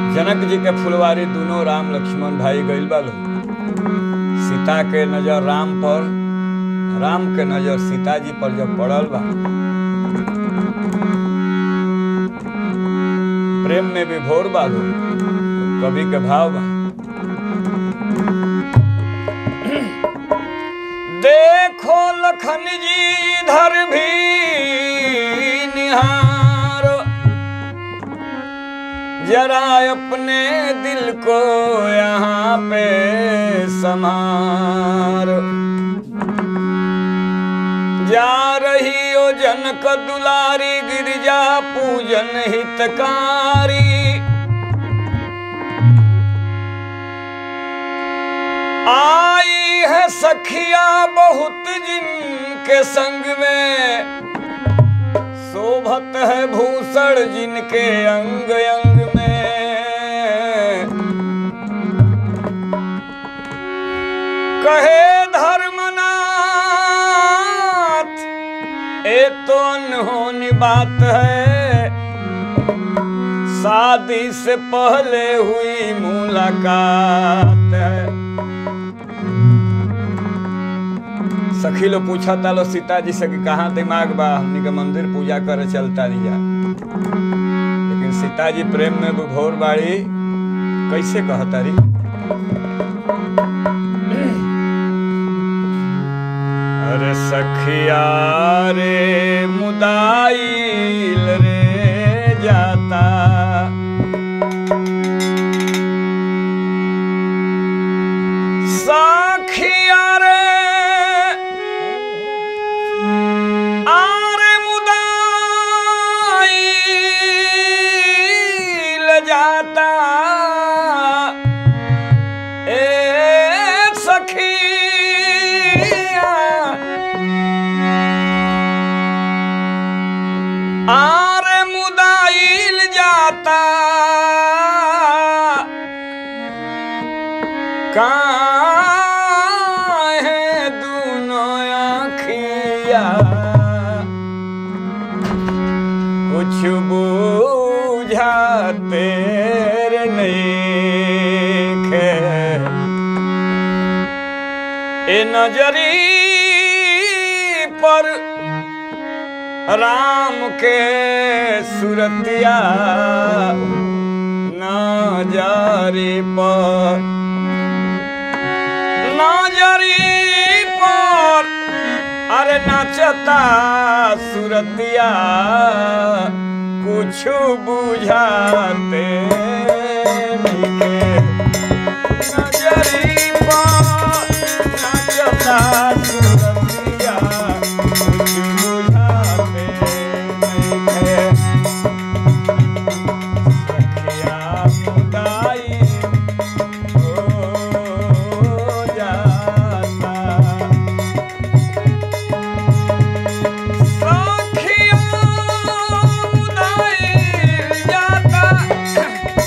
जनक जी के फुलवारी दोनों राम लक्ष्मण भाई गइल बा लोग सीता के नजर राम पर राम के नजर सीता जी पर जब पड़ल बा प्रेम में विभोर बा लोग कवि के भाव बा देखो लखन जी इधर भी निहारो जरा अपने दिल को यहाँ पे समारो जा रही हो जनक दुलारी गिरजा पूजन हितकारी आई है सखिया बहुत जिनके संग में शोभत है भूषण जिनके अंग अंग में कहे धर्मनाथ ये तो अनहोनी बात है शादी से पहले हुई मुलाकात है सखी लोग पूछा था लो सीता जी से कि कहाँ दिमाग बा हमनी के मंदिर पूजा करे चलता दिया लेकिन सीता जी प्रेम में विभोर बाड़ी कैसे कहता रही अरे सखिया रे मुदाइल रे जाता सखिया रे आरे मुदाइल जाता ए सखिया आरे मुदाइल जाता काहे दोनों आँखिया कुछ बूझाते रे नइखे ए नजरी पर राम के सुरतिया नजरी पर नजरी पर अरे नाचता सुरतिया कुछ बुझाते नइखे। नजरी पर नाचता सुरतिया कुछ बुझाते नइखे। सखिया मुदाई हो जाता सखिया मुदाई जाता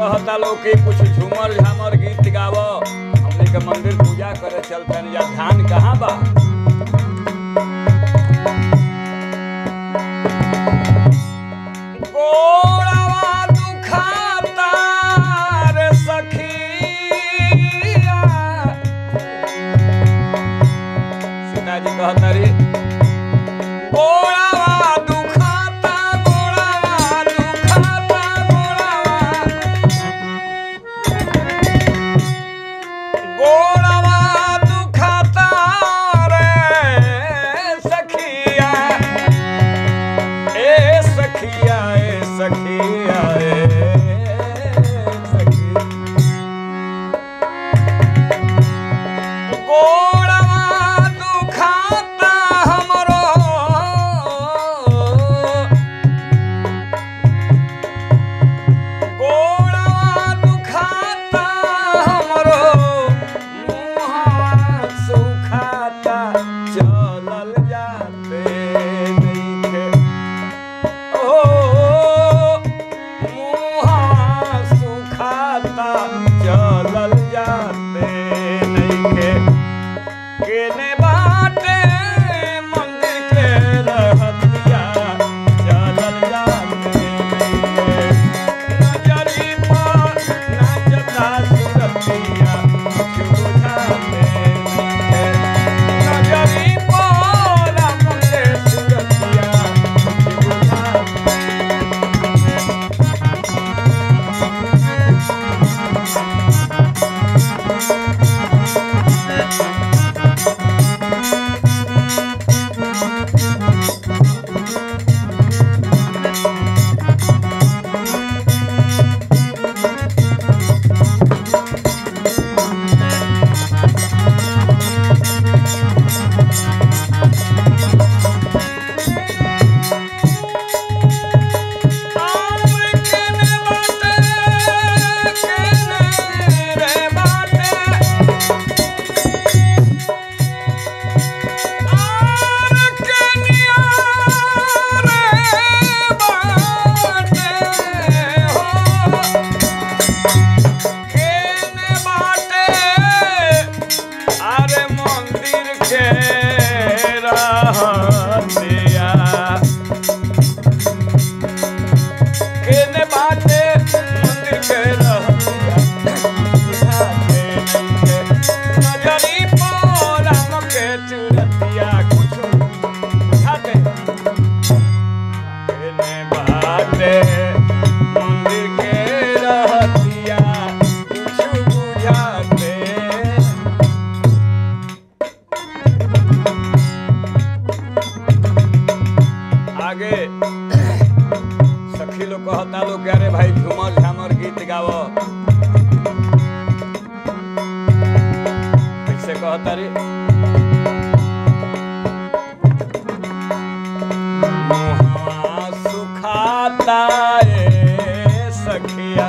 कहता लोग कि कुछ झूमर झामर गीत गाव हमने के मंदिर पूजा करे चलते या धान कहाँ बा गोड़वा दुखाता रे सखिया सीताजी कहता रे गोड़वा दुखाता गोड़वा दुखाता गोड़वा गोड़वा दुखाता रे सखिया ए सखिया ए सखिया ए सखिया गोड़वा दुखाता हमरो गोड़वा दुखाता हमरो मुहवा सुखाता चलल जाते नइखे ओ मुहवा सुखाता चलल जाते नइखे केने बाटे मंदिर के रहतिया चलल जाते नइखे नजरी पर नाचता सुरतिया कुछ बुझाते नइखे नजरी पर अपने सुरतिया कुछ बुझाते अरे मंदिर के रहतिया केने बाटे मंदिर के रहतिया बुझाते नइखे नजरी पर हमके चुरतिया कुछो बुझाते केने बाटे मंदिर के रहतिया कुछ बुझाते आगे सखी लोग कहता लोग अरे भाई झूमर झामर गीत गाव कैसे कहता रे मुहवा सुखाता रे सखिया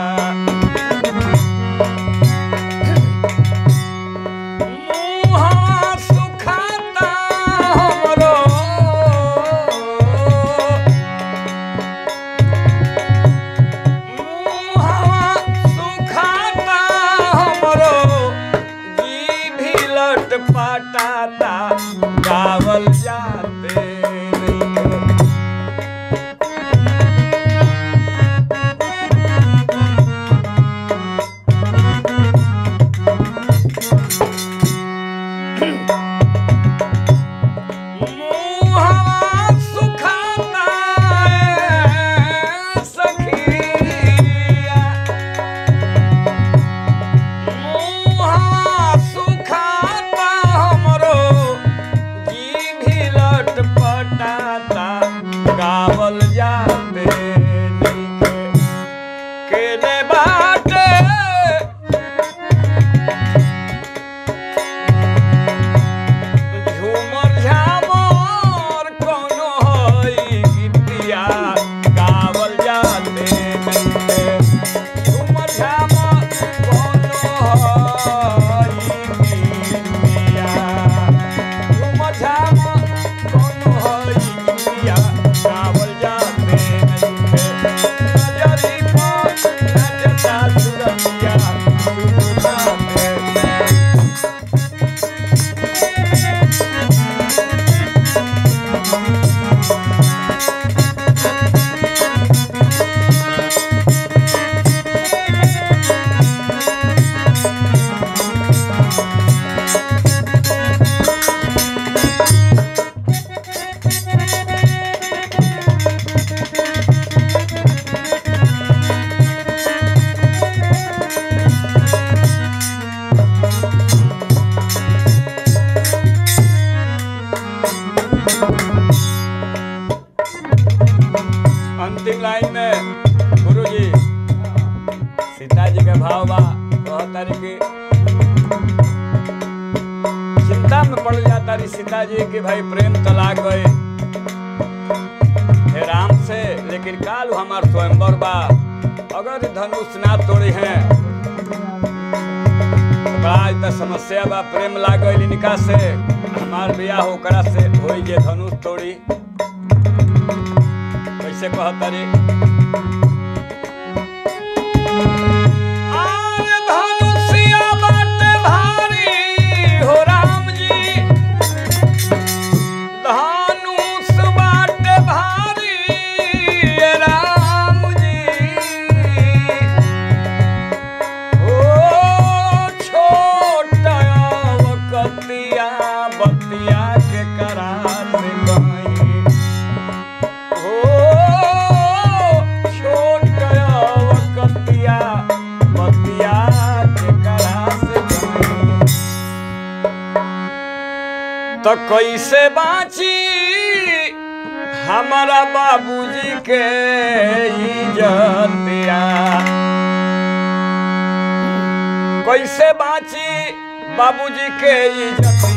मुहवा सुखाता हमरो मुहवा सुखाता हमरो जीभी लट पटाता गावल जाते नइखे। लाइन में गुरुजी सीता जी के भाव बा कहतारी कि चिंता में पड़ जाता रही सीता जी कि भाई प्रेम तलाक गए हे राम से लेकिन काल हमार स्वयंवर बा अगर धनुष ना तोड़ी हैं तो बड़ा इतना समस्या बा प्रेम लाग गई इनका से हमार बियाह ओकरा से होई जे धनुष तोड़ी कैसे कहता रे आर धनुषिया बाटे भारी हो राम जी धनुष बाटे भारी राम जी ओ छोटा कतिया बतिया के करात गई ओ छोटा कतिया बतिया के करात गई तो कैसे बाँची हमारा बाबूजी के इज्जतिया कैसे बाँची बाबूजी के इज्जतिया